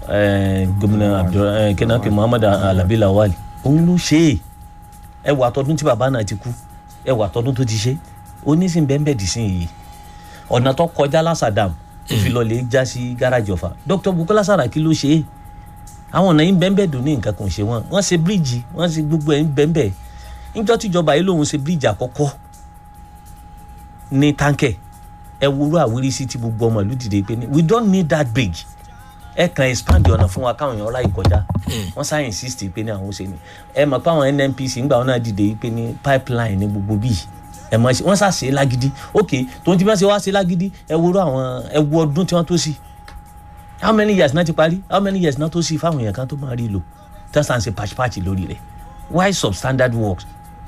eh, gómìnà abdul kenake muhammad alabi lawal òun ló ṣe é ẹ wà tọdún tí bàbá náà ti kú ẹ wà tọdún tó ti ṣe onísìn bẹ́ẹ̀ dì sí yìí ọ̀nà tó kọjá lásàdàm tó fi lọ lè já sí gáràjì ọ̀fà dr bukola saraki ló ṣe é àwọn ọ̀nà yìí bẹ́ẹ̀ dùn ní nǹkan kan ṣe wọ́n wọ́n ṣe bíríìjì wọ́n ṣe gbogbo ẹ̀ ń bẹ́ẹ̀ níjọ́ tíjọba yìí lòun ṣe bíríìjì àkọ́kọ́ ní táǹkẹ̀ ẹ wúrú àwírísí tí gbogbo ọmọ ìlú dìde pé ní we don't need that bridge ẹ kàn expand ọ̀nà fún wa káwọn èèyàn ráyè kọjá wọ́n sáà insist pé ní àwọn ó ṣe ni ẹ mọ̀ pé àwọn nnpc ńgbà wọn náà dìde pé ní pipeline ní gbogbo bíi ẹ mọ̀ ṣe wọ́n sá ṣe é lágídí ok tó ń ti bá ṣe wá ṣe lágídí ẹ wúrú àwọn ẹ wú ọdún tí wọ́n tó sí how many years náà ti parí how many years náà tó sí fáwọn èèyàn kan tó máa rí lò tí wọ́n sá ń ṣe pàṣípàṣí lórí rẹ̀ why substandard works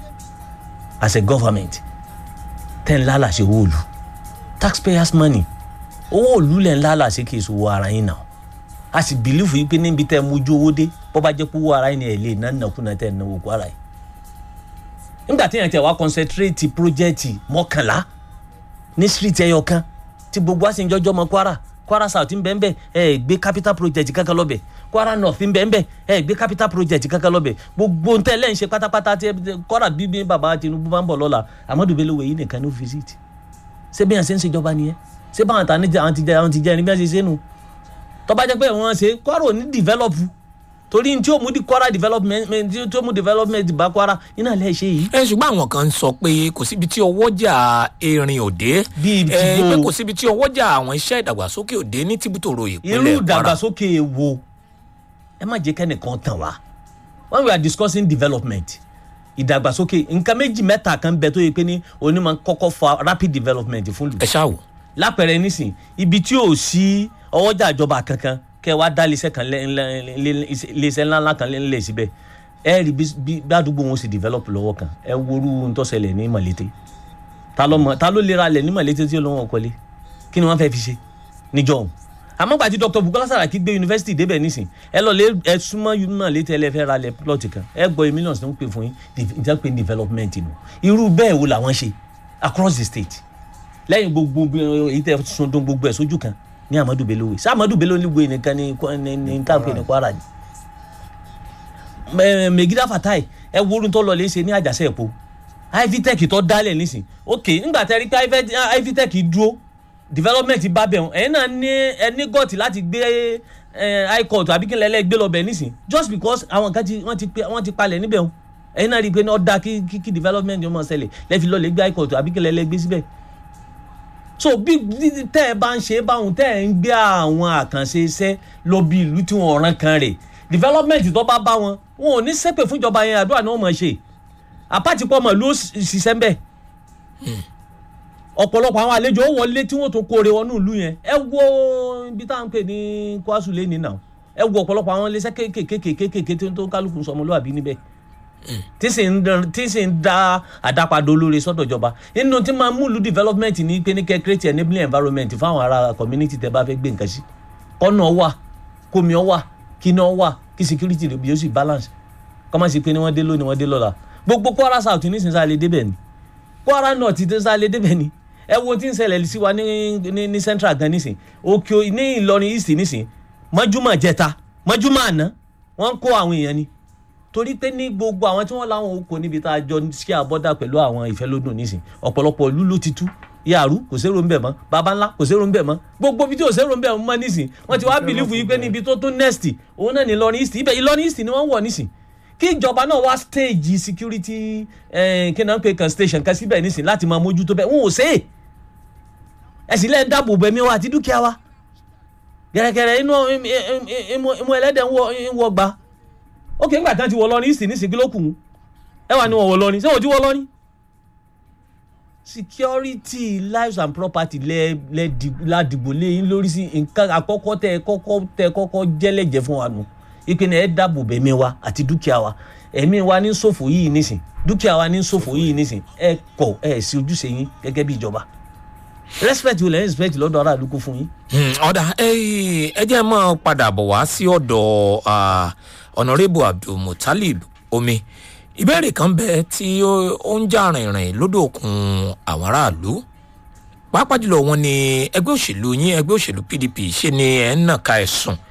as a government tẹ́ ń lálà ṣe owó òlu taxpayers money owó òlu lẹ̀ ń lálà ṣe kí èso owó ara yín náà a sì bìlífù yìí pé níbi tẹ́ ẹ mójú owó dé bọ́ bá jẹ́ pé owó ara yín ni ẹ̀ lè ná nàkúnà tẹ́ ẹ náwó kó ara yìí nígbà tí yẹn tẹ wá concentrate project mọ́kànlá ní street ẹyọ kan tí gbogbo wa sì ń jọjọ́ mọ kwara kwara south ń bẹ́ẹ̀ bẹ́ẹ̀ ẹ gbé capital project kankan lọ́bẹ̀ kwara north ń bẹ́ẹ̀ bẹ́ẹ̀ ẹ gbé capital project kankan lọ́bẹ̀ gbogbo ń tẹ́lẹ̀ ń ṣe pátápátá tí kwara bíbí bàbá tinubu bá ń bọ̀ lọ́la amadu bello wẹ̀yìn nìkan ní ó visit ṣé bí yẹn ṣe ń ṣèjọba nìyẹn ṣé báwọn ta àwọn ti jẹ àwọn ti jẹ ẹni bí wọ́n ṣe ṣe nù tó bá jẹ́ pé wọ́n ṣe kwara ò ní develop torí tí ó mú di kwara development tí ó mú development bá kwara iná lẹ́ ṣe yìí. ẹ ṣùgbọ́n àwọn kan ń sọ pé kò síbi tí ọwọ́jà erin òde Bíi ti ẹ bó? pé kò síbi tí ọwọ́jà àwọn iṣẹ́ ìdàgbàsókè òde ní tìbútòrò irú ìpínlẹ̀ kwara ìdàgbàsókè wo ẹ má jẹ́ kẹ́nìkan tàn wá when we are discussing development ìdàgbàsókè nǹkan méjì mẹ́ta kan bẹ tó yẹ pé ní onímọ̀ kọ́kọ́ fa rapid development fún lù ẹ ṣáà wò. lápẹẹrẹ nísìn ibi tí ò sí ọwọ́jà ìjọba kankan kẹ wá dá iléeṣẹ́ kan lẹ́- lẹ́- lẹ́- iléeṣẹ́ ńláńlá kan lẹ́ síbẹ̀ ẹ rí bí bí- bí àdúgbò wọn sì develop lọ́wọ́ kan ẹ worú ń tọ́sẹ̀lẹ̀ ní mọ̀lété ta ló mọ̀ ta ló lera lẹ̀ ní mọ̀lété tí ó lọ́wọ́ kọ́lé kí ni wọ́n fẹ́ fi ṣe níjọ́ òun àmọ́ gbàtí dr bukola saraki gbé yunifásitì débẹ̀ nísìn ẹ lọ lé ẹ súnmọ́ mọ̀lété ẹ lẹ́ fẹ́ ra lẹ̀ plọ̀tì kan ẹ gbọ́ yìí millions tó ń pè fún yín ìjà pé development nù irú bẹ́ẹ̀ wo làwọn ṣe across the state lẹ́yìn gbogbo bí- èyí tẹ́ sundun gbogbo ẹ̀ sójú kan ní amadu bello wey ṣé amadu bello wey nìkan ní Kwa- ní ní káàpé ní kwara ni. Mẹ- megida fatai ẹ wo orun tó lọ lè ṣe ní àjàṣe ẹ̀pọ̀ ivitech tó dálẹ̀ nísìn ok nígbà tẹ́ rí pé Ivi- ivitech dúró development bá bẹ̀ wọ́n ẹ̀yin náà ní ẹ ní gọ́ọ̀tì láti gbé ẹ, high court àbí kí n lẹ́lẹ́ gbé lọ bẹ̀ nísìn just because àwọn kan ti wọ́n ti pe- wọ́n ti palẹ̀ níbẹ̀ wọ́n ẹ̀yin náà rí i pé ní ọ̀dà kí kí- kí development yóò mọ̀ ṣẹlẹ̀ lẹ́fi lọ lè gbé high court àbí kí n lẹ́lẹ́ gbé síbẹ̀ so bí bí- tẹ́ ẹ bá ń ṣe báwọn tẹ́ ẹ ń gbé àwọn àkànṣe iṣẹ́ lọ bí ìlú tí wọ́n rán kan rè development tó bá bá wọn wọn ò ní ṣépè fún ìjọba yẹn àdúrà ni wọ́n mọ̀ ṣe àpáàtì pọ̀ mọ̀ ló ṣiṣẹ́ ń bẹ̀ ọ̀pọ̀lọpọ̀ àwọn àlejò ó wọlé tí wọ́n tó kóore wọnú ìlú yẹn ẹ wo ibi tá à ń pè ní kwasu lé nínà ẹ wo ọ̀pọ̀lọpọ̀ àwọn iléeṣẹ́ kéékèèké kéékèèké tó tó kálukú sọmọlúwàbí níbẹ̀ tí sì ń dán- tí sì ń dá àdápadà olóore sọ́dọ̀ ìjọba inú tí máa múlù development ní pé ní kẹ́ create enabling environment fáwọn ará community tẹ́ bá fẹ́ gbé nǹkan sí kọ́nà wà kómi ọ wà kíná wà kí security rẹ̀ bí ó sì balance kọ́má sí pé ní wọ́n dé lónìí wọ́n dé lọ́la gbogbo kwara south nísinsìnyí sáà lè débẹ̀ ni kwara north ti sáà lè débẹ̀ ni ẹ wo tí ń ṣẹlẹ̀ sí wa ní ní ní central gan nísìn òkè o- ní ìlọrin east nísìn mọ́júmọ́ jẹta mọ́júmọ́ àná wọ́n ń kó àwọn èèyàn ni torí pé ní gbogbo àwọn tí wọ́n láwọn oko níbi tá a jọ ṣí àbọ́dà pẹ̀lú àwọn ìfẹ́lódùn nísìn ọ̀pọ̀lọpọ̀ ìlú ló ti tú yàrá kò sérò ń bẹ̀ mọ́ baba ńlá kò sérò ń bẹ̀ mọ́ gbogbo ibi tí ò sérò ń bẹ̀ mọ́ nísìn wọ́n ti wá bìlífù yìí pé níbi tó tó next òun náà ní Ìlọrin east ibẹ̀ Ìlọrin east ni wọ́n wọ̀ nísìn kí ìjọba náà wá stage security eh, kí náà ń pè kan station kan síbẹ̀ nísìn láti máa mójútó bẹ́ẹ̀ wọn ò sé é ẹ̀sìn lẹ́ẹ̀ dáàbò bẹ̀mí wa àti dúkìá wa gẹ̀rẹ́gẹ̀rẹ́ inú imú ẹlẹ́dẹ̀ ń wọ- ń wọ gbà ókè ńgbà tán ti wọ lọ́rin ìsìn nísìn kí ló kù ú ẹ wà ní wọn wọ lọ́rin ṣé wọ́n ti wọ lọ́rin. security lives and property lẹ lẹ di- ládìgbò lé yín lórí sí nǹkan àkọ́kọ́ tẹ kọ́kọ́ tẹ kọ́kọ́ jẹ́lẹ̀jẹ̀ fún wa nù ìpinnu ẹ dáàbò bẹ̀mí wa àti dúkìá wa ẹ̀mí wa ní ṣòfò yìí nísìn dúkìá wa ní ṣòfò yìí nísìn ẹ kọ̀ ẹ sí ojúṣe yín gẹ́gẹ́ bí ìjọba respect wo lẹ́yìn respect lọ́dọ̀ aráàlú kó fún yín. Hmm, ọ̀dà ẹ ẹ jẹ́ mọ́ padà bọ̀ wá sí ọ̀dọ̀ ah, honourable abdulmutalib omi ìbéèrè kan bẹ tí ó ó ń jà rìnrìn lódò òkun àwọn aráàlú pàápàá jùlọ wọn ni ẹgbẹ́ òṣèlú yín ẹgbẹ́ òṣèlú pdp ṣe ni ẹ̀ ń nàka ẹ̀sùn